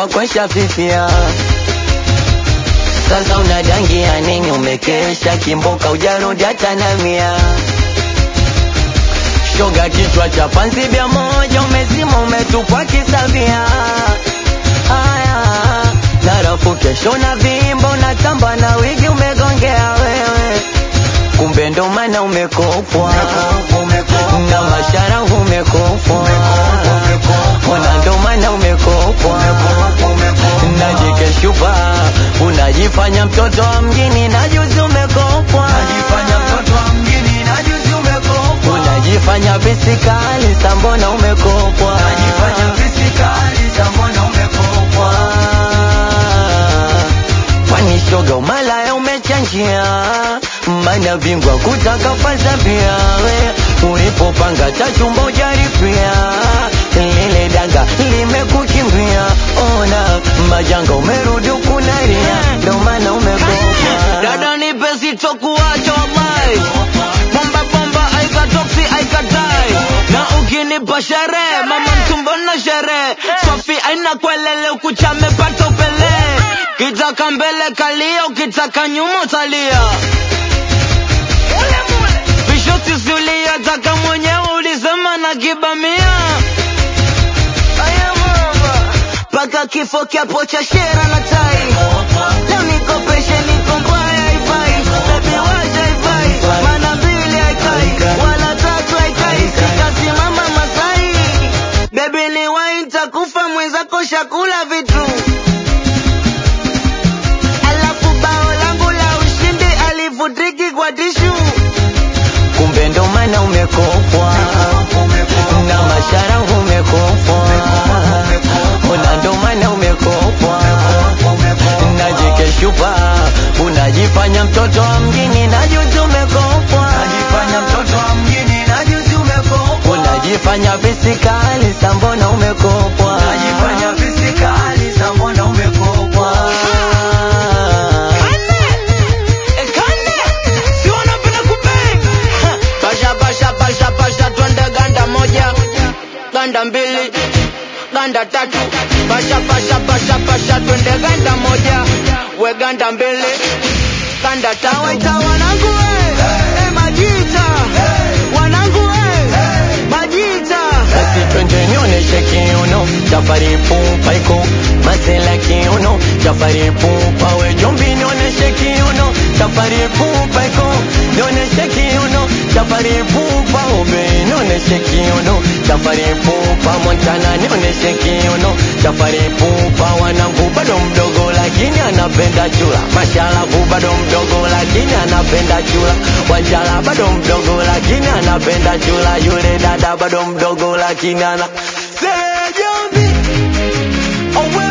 kwako shafifia. Sasa unadangia nini? Umekesha kimboka, ujarudi hata na mia shoga, kichwa cha panzi bia moja, umezima umetupwa kisavia. Haya, narafu kesho na vimbo, unatamba na wigi, umegongea wewe, kumbe ndo maana umekopwa na mashara umekopwa, ona ndo maana umekopwa na jike shupa, unajifanya mtoto wa mjini na juzi umekopwa, unajifanya bisikali sambona umekopwa, kwani shoga umalaya umechanjia, mana bingwa kutaka fasa pia we ulipopanga chachumba ujaripia lile danga limekukimbia, ona majanga umerudi ukunaria, ndo maana umekopwa. Dada nipe sitokuacha wallahi, bomba bomba aikatoksi aikatai, na ukinipa sherehe mama mtumbo na sherehe, Sofi aina kwelele ukuchame pata upele, kitaka mbele kalia, ukitaka nyuma utalia. Visho sisulia, taka mwenyewe ulisema na kibamia mpaka kifo kiapo cha shera na tai Leo nikopeshe niko mbaya haifai Baby wacha haifai Mana mbili haikai Wala tatu haikai Sikasimama Masai Baby ni wine takufa mwenzako shakula vitu Alafu bao langu la ushindi alivutiki kwa tishu kumbe ndo maana umekopwa na mashara umekopwa, ona ndo maana umekopwa na jike shupa, unajifanya mtoto wa mjini na juzi umekopwa, unajifanya bisikali sambona umekopwa, Ekane, si wanapenda kubang. Ha, Basha basha basha basha twende ganda moja, ganda mbili, ganda tatu. Basha basha basha basha twende ganda moja, we ganda mbili, ganda tatu. Waita wanangu we, eh majita. Wanangu we, majita. basi twende nionyeshe kiuno safari pupa iko masela kiuno safari pupa we jombi nionyeshe kiuno safari pupa iko nionyeshe kiuno safari pupa ube nionyeshe kiuno safari pupa montana nionyeshe kiuno safari pupa wanangu bado mdogo lakini anapenda chula mashalavu bado mdogo lakini anapenda chula wanjala bado mdogo lakini anapenda chula yule dada bado mdogo lakini ana Say, Jombi, oh,